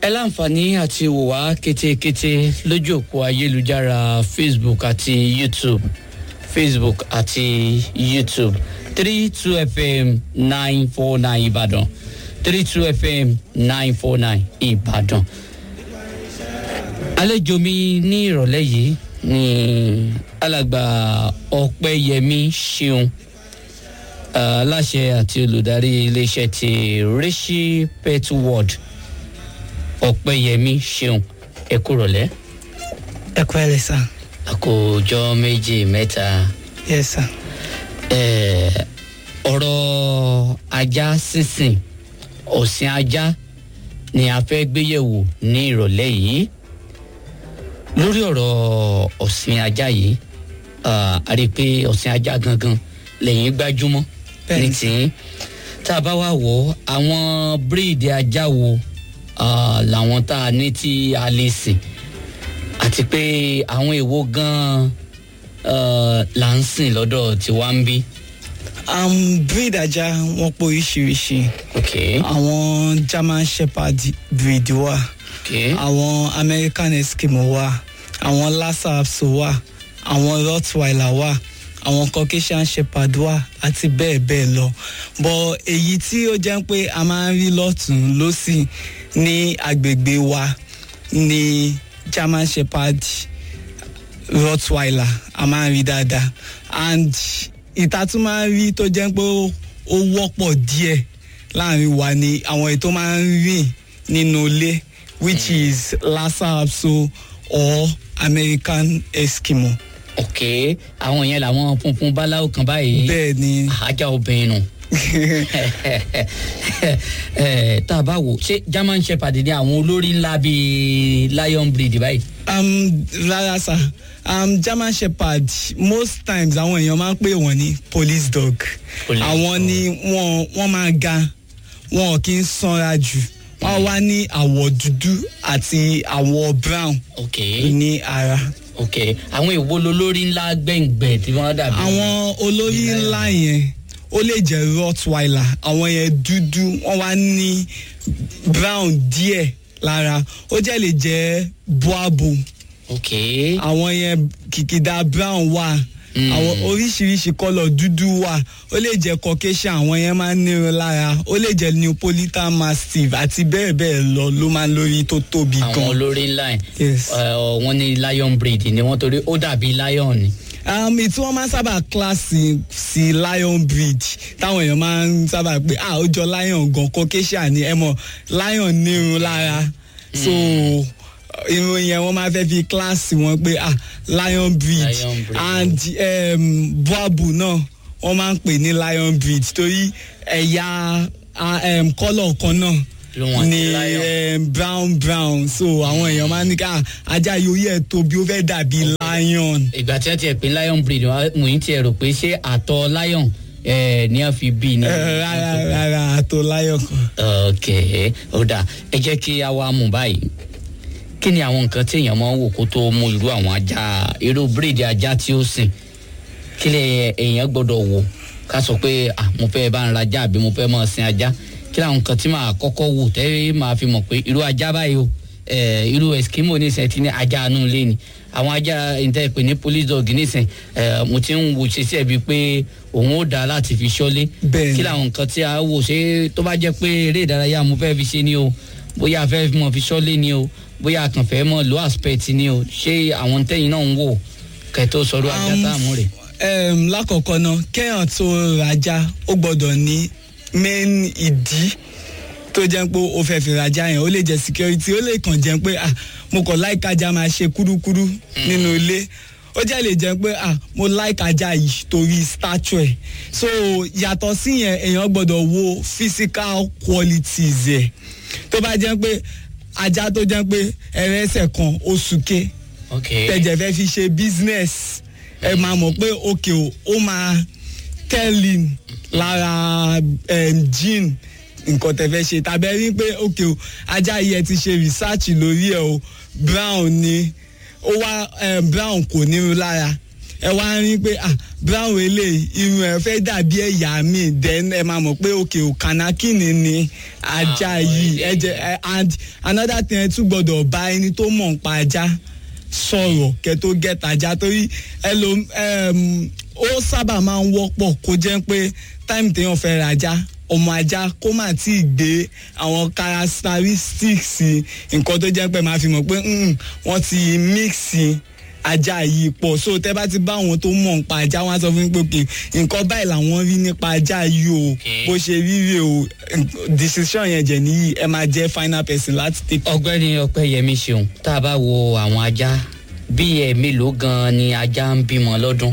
ẹ láǹfààní àti wò wá kétékété lójú òpó ayélujára facebook àti youtube facebook àti youtube three two fm nine four nine ìbàdàn three two fm nine four nine ìbàdàn. àlejò mi ní ìrọ̀lẹ́ yìí ni alàgbà ọ̀pẹ́yẹmí ṣeun aláṣẹ àti olùdarí iléeṣẹ́ ti rishi pet world ọ̀pẹ́yẹmí ṣeun ẹ kúrọ̀lẹ́. ẹ kú ẹ lẹ sá. àkójọ méjì mẹ́ta yẹ sá. eh, ọ̀rọ̀ ajá sísìn ọ̀sìn ajá ni a fẹ́ gbéyẹ̀wò ní ìrọ̀lẹ́ yìí lórí ọ̀rọ̀ ọ̀sìn ajá yìí ah, a rí i pé ọ̀sìn ajá gangan lẹ́yìn gbájúmọ́ ní Bẹ́ẹ̀ni. tìǹ tá a bá wà wọ̀ àwọn bíríìdì ajá wo ah, làwọn tá a ní tí a lè sìn àti pé àwọn èèwo gan-an ah, là ń sìn lọ́dọ̀ tiwa ń bí. um, breed ajá wọn pọ̀ oríṣiríṣi ok àwọn german shepherd breed wà ok àwọn american eskimo wà àwọn lhasa apso wà àwọn rottweiler wà àwọn caucasian shepherd wà àti bẹ́ẹ̀ bẹ́ẹ̀ lọ bọ̀ èyí tí ó jẹ́ pé a máa ń rí lọ́tún lọ́sì ní agbègbè wa ní german shepherd rottweiler a máa ń rí dáadáa and ìta tún máa ń rí tó jẹ́ pé ó ó wọ́pọ̀ díẹ̀ láàrin wa ni àwọn èyí tó máa ń rìn nínú ilé which is lhasa apso or american eskimo. ok àwọn yẹn làwọn funfun báláwo kan báyìí bẹ́ẹ̀ ni ajá obìnrin nù Eh, tá a bá wò ṣé german shepherd ni àwọn olórí ńlá bíi lion breed báyìí. um, rárá sá um, german shepherd most times àwọn èèyàn máa ń pè wọ́n ní police dog Police àwọn dog. ni wọ́n wọ́n máa ga wọn kì í sanra jù wọ́n wá ní àwọ̀ dúdú àti àwọ̀ brown ok ní ara. ok àwọn èwo lolórí ńlá gbẹ̀ngbẹ̀ tí wọ́n dàbí. àwọn olórí ńlá yẹn ó lè jẹ́ rottweiler àwọn yẹn dúdú wọ́n wá ní brown díẹ̀ lára ó jẹ́ lè jẹ́ boabo ok àwọn yẹn kìkìdá brown wà Mm. àwọn oríṣiríṣi kọlọ dúdú wà ó lè jẹ caucasian àwọn yẹn máa ń nírun lára ó lè jẹ neapolitan mastiff àti bẹ́ẹ̀ bẹ́ẹ̀ lọ ló máa ń lórí tó tóbi àwọn gan. olórí ńlá yẹn Yes. Eh, wọ́n ní lion breed ni wọ́n torí ó dàbí lion ni. um, tí wọ́n máa ń sábà kíláàsì sí lion breed táwọn èèyàn máa ń sábà pé ah ó jọ lion gan caucasian ni ẹ mọ̀ lion nírun lára so irun yẹn wọ́n máa fẹ́ fi kíláàsì wọn pé ah lion breed, Lion breed. and um, boabu náà wọ́n máa ń pè ní lion breed torí ẹ̀yà ah, um, kọ́lọ̀ kan náà Ló wọ́n ni ti lion. um, brown brown so àwọn èèyàn máa ń ní ká ajá yóò yẹ tóbi ó fẹ́ dàbí lion. ìgbà tí wọ́n ti ẹ̀ pé lion breed wọ́n mú yín tiẹ̀ rò pé ṣé àtọ̀ lion eh, ni wọ́n fi bí ni. Eh, rárá rárá àtò láyọ̀ kan. ok ó dà ẹ jẹ́ kí a wá mú báyìí kí ni àwọn nǹkan tí èèyàn máa ń wò kó tó mú irú àwọn ajá irú bíríìdì ajá tí ó sìn kí lè èèyàn gbọ́dọ̀ wò ká sọ pé ah mo fẹ́ bá ń rajá àbí mo fẹ́ máa sin ajá kí làwọn nǹkan tí màá kọ́kọ́ wò tẹ́ màá fi mọ̀ pé irú ajá báyìí o eh, irú eskimo nísìnyí ti ní ajá inú ilé ni àwọn ajá ìtẹ́ ìpè ní police dog nísìnyí eh, mo ti ń wò ṣe sí ẹ̀bi pé òun ó dáa láti fi ṣọ́lé Bẹ́ẹ̀ni. kí làwọn nǹkan tí a wò ṣé tó bá jẹ́ pé eré ìdárayá mo fẹ́ fi ṣe ni o bóyá a fẹ́ mọ̀ fi ṣọ́lé ni o bóyá a kàn fẹ́ mọ̀ lo aspect ni o ṣé àwọn tẹ́yìn náà ń wò kẹ́tọ́ sọ̀rọ̀ ajá Um, tá a mú rè. um, lákọ̀ọ́kọ́ náà kéèyàn tó rajà ó gbọ́dọ̀ ní main ìdí tó jẹ́ pé ó fẹ́ fi rajà yẹn ó lè jẹ́ security ó lè kàn jẹ́ pé ah mo kàn láìka ajá máa ṣe kúrúkúrú nínú ilé ó jẹ́ lè jẹ́ pé ah mo láìka ajá yìí torí statue ẹ̀ so yàtọ̀ sí yẹn èèyàn gbọ́dọ̀ wo physical qualities ẹ̀ tó bá jẹ́ pé ajá tó jẹ́ pé ẹrẹ́sẹ̀ kan ó súnké ok tẹ̀jẹ̀ fẹ́ fi ṣe business ẹ máa mọ̀ pé òkè o ó máa tẹ́lìn lára um, gene nǹkan tẹ̀ fẹ́ ṣe tàbí ẹ rí pé òkè o ajá yìí ẹ ti ṣe research lórí ẹ o brown ni ó wá um, brown kò nírun lára ẹ wá rí pé ah brown eléyìí irun ẹ fẹ́ dàbí ẹ̀yà mi then ẹ máa mọ̀ pé òkè ò kànákìnì ni ajá Ah, yìí ẹ ẹ jẹ ẹ and another thing ẹ tún gbọ́dọ̀ bá ẹni tó mọ̀ ń pa ajá sọ̀rọ̀ kẹ́ tó get ajá torí ẹ lo um, ó sábà máa ń wọ́pọ̀ kó jẹ́ pé time téèyàn fẹ́ ra ajá ọmọ ajá kó má tí ì gbé àwọn characteristics nǹkan tó jẹ́ pé máa fi mọ̀ pé mm, wọ́n ti mix ajá yìí pọ̀ so tẹ́ bá ti bá àwọn tó mọ̀ nípa ajá wọn á sọ fún mi pé òkè nǹkan báyìí làwọn rí nípa ajá yìí o Okay. bó ṣe rí rè o decision yẹn jẹ̀ níyì ẹ máa jẹ́ final person láti take. ọ̀gbẹ́ni ọpẹ́yẹmí ṣeun tá a bá wo àwọn ajá bí ẹ mélòó gan ni ajá ń bímọ lọ́dún.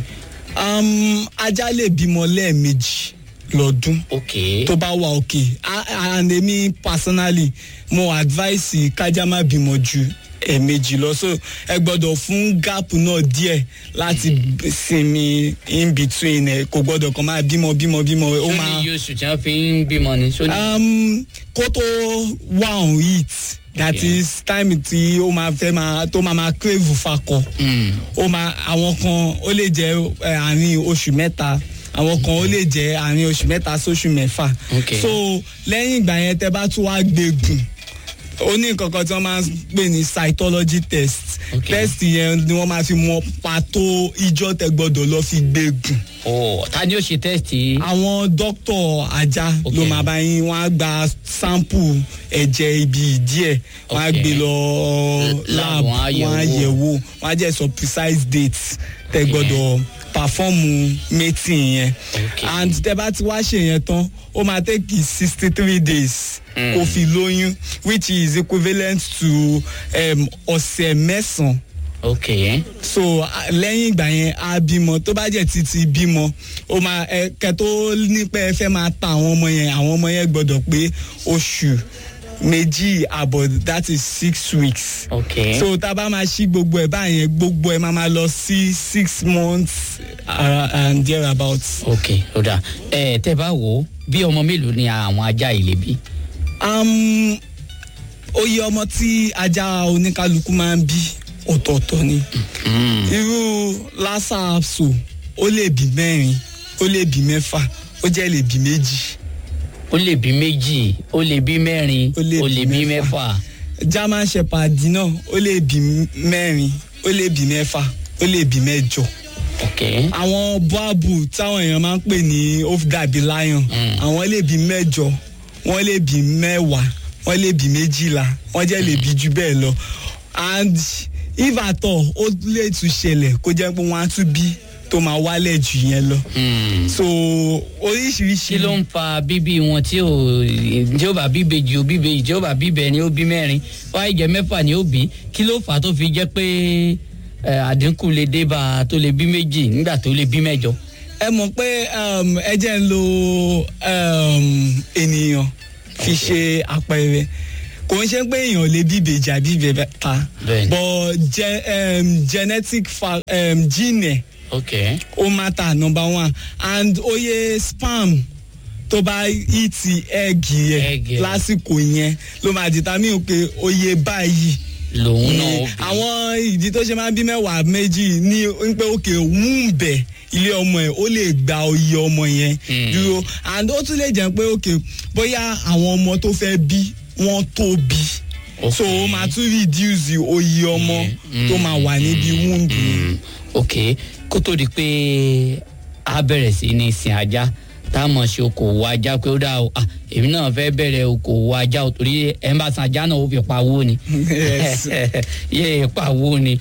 um, ajá lè bímọ lẹ́ẹ̀mejì lọ́dún ok tó bá wà òkè A- and èmi personally mo advice kájá má bímọ ju ẹ̀ẹ̀mejì lọ so ẹ gbọ́dọ̀ fún gap náà díẹ̀ láti sinmi in between ẹ kò gbọ́dọ̀ kàn máa bímọ bímọ bímọ ó sóní máa iye oṣù tí wọ́n fi ń bímọ ni sóní. um, kó tó wà on it that Okay. is time tí ó máa fẹ́ máa tó máa máa crave fakọ Mm. ó máa àwọn kan ó lè jẹ ẹ, àárín oṣù mẹ́ta àwọn kan ó lè jẹ àárín oṣù mẹ́ta sóṣù mẹ́fà Okay. so lẹ́yìn ìgbà yẹn tẹ́ bá tún wá gbẹ̀gùn ó ní nǹkan kan tí wọ́n máa ń pè ní cytology test Okay. test yẹn ni wọ́n máa fi mọ pàtó ìjọ tẹ́ gbọ́dọ̀ lọ fi gbẹ̀gùn oh ta ni ó ṣe tẹ́sítì. àwọn dókítà ajá Okay. ló máa bá yín wọ́n á gba sample ẹ̀jẹ̀ ibi ìdí ẹ̀ wọ́n á Okay. gbé lọ Lab, lab wọ́n á yẹ̀ wọ́n á wò. yẹ̀ wò wọ́n á jẹ́ sọ precise date tẹ́ Okay. gbọ́dọ̀ perform mating yẹn Okay. and tẹ́ bá ti wá ṣe yẹn tán ó máa take sixty three days Mm. kó fi lóyún which is equivalent to um, ọ̀sẹ̀ mẹ́sàn-án ok so a- lẹ́yìn ìgbà yẹn a bímọ tó bá jẹ́ títí bímọ ó máa ẹ kẹ tó nípa ẹ fẹ́ máa ta àwọn ọmọ yẹn àwọn ọmọ yẹn gbọ́dọ̀ pé oṣù méjì àbọ̀ that is six weeks ok so tá a bá máa ṣí gbogbo ẹ̀ báyẹn gbogbo ẹ̀ máa máa lọ sí six months uh, and thereabout. ok ó dà ẹ tẹ́ bá wò ó bí ọmọ mélòó ni àwọn ajá yìí lè bí. Um, oye ọmọ tí ajá oníkálukú máa ń bí ọ̀tọ̀ọ̀tọ̀ ni. Mm. irú lassa apso ó lè bí mẹ́rin ó lè bí mẹ́fà ó jẹ́ lè bí méjì ó lè bí méjì ó lè bí mẹ́rin Ó lè ó bí lè bí mẹ́fà. mẹ́fà. german shepherd náà ó lè bí mẹ́rin ó lè bí mẹ́fà ó lè bí mẹ́jọ ok àwọn boabu táwọn èèyàn máa ń pè ní ofdabi lion Mm. àwọn lè bí mẹ́jọ wọ́n lè bí mẹ́wàá wọ́n lè bí méjìlá wọ́n jẹ́ lè bí jù bẹ́ẹ̀ lọ and if at all ó lè tún ṣẹlẹ̀ kó jẹ́ pé wọ́n á tún bí tó máa wálẹ̀ jù yẹn lọ Mm. so oríṣiríṣi kí ló ń fa bíbí wọn tí ò tí ó bá bíbe jù ó bíbe tí ó bá bíbẹ ni ó bí mẹ́rin wáyé jẹ mẹ́fà ni ó bí kí ló fà á tó fi jẹ́ pé ẹ, àdínkù lè dé bá a tó lè bí méjì nígbà tó lè bí mẹ́jọ. ẹ mọ̀ pé um, ẹ jẹ́ ń lo um, ènìyàn fi ṣe àpẹẹrẹ kò ń ṣe pé èèyàn lè bí ìbejì àbí ìbẹ̀ta Bẹ́ẹ̀ni. but ge, um, genetic fa, um, gene ẹ̀ ok ó matter number one and oye sperm tó bá ìtì Egg ẹ̀gì ẹ̀. ẹ̀ lásìkò yẹn ló máa determine pé oye báyìí lòun náà ni ó bí. àwọn ìdí tó ṣe máa ń bí mẹ́wàá méjì ní ń pé òkè wúńbẹ̀ ilé ọmọ ẹ̀ ó lè gba oyè ọmọ yẹn Hmm. dúró and ó tún lè jẹ́ pé òkè bóyá àwọn ọmọ tó fẹ́ bí wọ́n tóbi Ok. so ó máa tún reduce oyè ọmọ Mm, tó máa wà níbi wúńbù Mm, ok kó tó di pé a bẹ̀rẹ̀ sí ní sin ajá tá a mọ̀ ṣe okòwò ajá pé ó dà o ah, èmi náà fẹ́ bẹ̀rẹ̀ okòwò ajá o torí ẹ̀ ń bá san ajá náà ó fi pawó ni Yes. yé pawó ni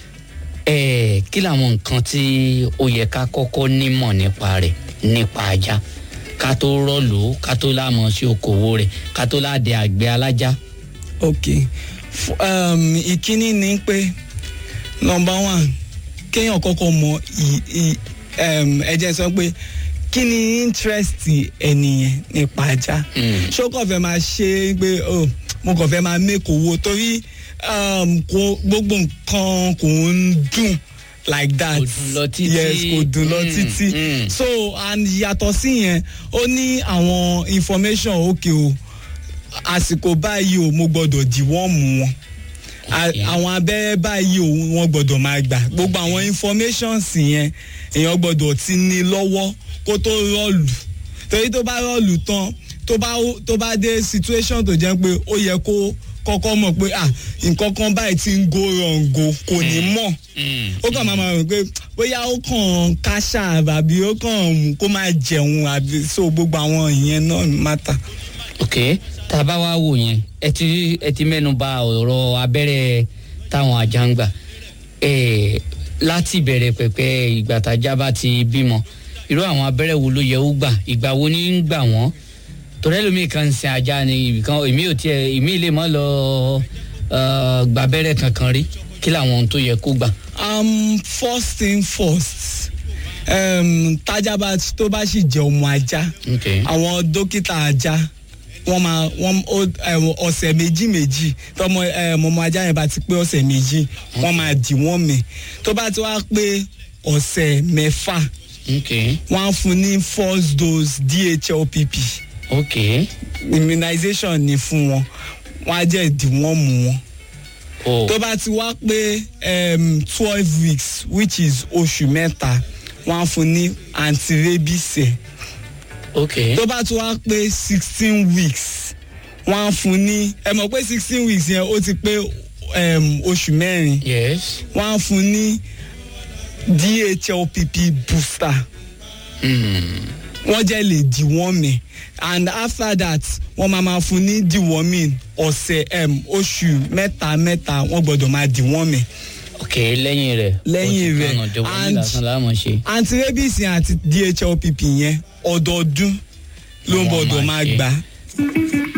ẹ̀ kí làwọn nǹkan tí ó yẹ ká kọ́kọ́ nímọ̀ nípa rẹ̀ nípa ajá ká tó rọ́ọ̀lù ká tó láàmọ̀ ṣe okòwò rẹ̀ ká tó láàdẹ àgbẹ̀ alájá. ok F- um, ìkíní ni pé number one kéèyàn kọ́kọ́ mọ ì- ì- um, ẹ jẹ́ sọ pé kí ni interest ẹnìyẹn nípa ajá Mm. ṣó kàn fẹ́ máa ṣe é pé oh, mo kàn fẹ́ máa make owó torí um, kò- gbogbo nǹkan kò ń dùn like that Kò dùn lọ títí. yes kò dùn lọ Mm, títí mm. so and yàtọ̀ sí yẹn ó ní àwọn information òkè o àsìkò báyìí o mo gbọ́dọ̀ dìwọ́ọ̀mù wọn A- Okay. àwọn abẹ́rẹ́ báyìí òun wọ́n gbọ́dọ̀ máa gbà gbogbo àwọn informations yẹn èèyàn gbọ́dọ̀ ti ní lọ́wọ́ kó tó rọ́ọ̀lù torí tó bá rọ́ọ̀lù tán tó bá tó bá dé situation tó jẹ́ pé ó yẹ kó kọ́kọ́ mọ̀ pé ah nǹkan kan báyìí ti ń go wrong go kò ní mọ̀ Mm. ó kàn máa ma rò pé bóyá ó kàn káṣá àbí ó kàn kó máa jẹun àbí so gbogbo àwọn ìyẹn náà mátà. ok tá a bá wá wò yẹn ẹ ti ẹ ti mẹ́nu bà ọ̀rọ̀ abẹ́rẹ́ táwọn ajá ń gbà Eh, láti ìbẹ̀rẹ̀ pẹ̀pẹ̀ ìgbà tájá bá ti bímọ irú àwọn abẹ́rẹ́ wo ló yẹ ó gbà ìgbà wo ní ń gbà wọ́n torí ẹlòmíì kan ń sin ajá ni ibìkan èmi ò tiẹ̀ èmi lè mọ́ lọ eh, gba abẹ́rẹ́ kankan rí kí làwọn ohun tó yẹ kó gbà. um, first thing first um, tájá bá tó bá sì jẹ ọmọ ajá ok àwọn dókítà ajá wọ́n máa wọ́n ó ẹ̀wọ̀n ọ̀sẹ̀ méjì méjì tọmọ ẹ̀m, ọmọ ajá yẹn bá ti pé ọ̀sẹ̀ méjì wọ́n máa dì wọ́n mì tó bá ti wá pé ọ̀sẹ̀ mẹ́fà ok wọ́n á fún ní first dose dhlpp ok immunization ni fún wọn wọ́n á jẹ́ ìdí wọ́n mú wọn oh tó bá ti wá pé twelve weeks which is oṣù mẹ́ta wọ́n á fún ní anti-rabies ẹ̀ ok tó bá ti wá pé sixteen weeks wọ́n á fún ní ẹ mọ̀ pé sixteen weeks yẹn ó ti pé um, oṣù mẹ́rin yes wọ́n á fún ní dhlpp booster mm. wọ́n jẹ́ lè deworming and after that wọ́n máa máa fún ní deworming ọ̀sẹ̀ um, oṣù mẹ́ta mẹ́ta wọ́n gbọ́dọ̀ máa deworming ok lẹ́yìn rẹ̀ Lẹ́yìn ó ti rẹ̀, kànáà dé wọ́n ní and- lásán láàmú ṣe. anti-rabies yẹn àti dhlpp yẹn ọdọọdún ló ń Wọ́n gbọ́dọ̀ máa máa ṣe. gbà